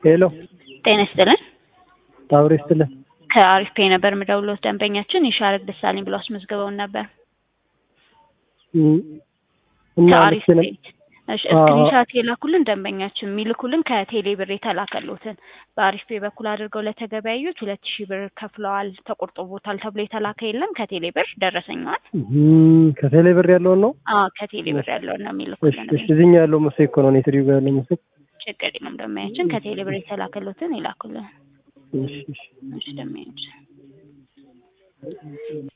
ሄሎ ጤና ይስጥልን። ታውሪ ስትልን ከአሪፍ ፔ ነበር የምደውልዎት። ደንበኛችን ይሻረግ ደሳለኝ ብለው አስመዝግበውን ነበር። እና ከአሪፍ ልክ ፔ እሺ፣ ስክሪንሻት የላኩልን ደንበኛችን የሚልኩልን ከቴሌ ብር የተላከሉትን በአሪፍ ፔ በኩል አድርገው ለተገበያዩት ሁለት ሺህ ብር ከፍለዋል ተቆርጦቦታል ተብሎ የተላከ የለም። ከቴሌ ብር ደረሰኛዋል። ከቴሌ ብር ያለውን ነው። አዎ ከቴሌ ብር ያለውን ነው እሺ የሚልኩልን። እሺ፣ እዚህኛው ያለው መሰለኝ እኮ ነው እኔ ትሪው ጋር ያለው መሰለኝ። ችግር የለም ደንበኛችን ከቴሌ ብር የተላከሉትን ይላኩልን። እሺ እሺ እሺ ደንበኛችን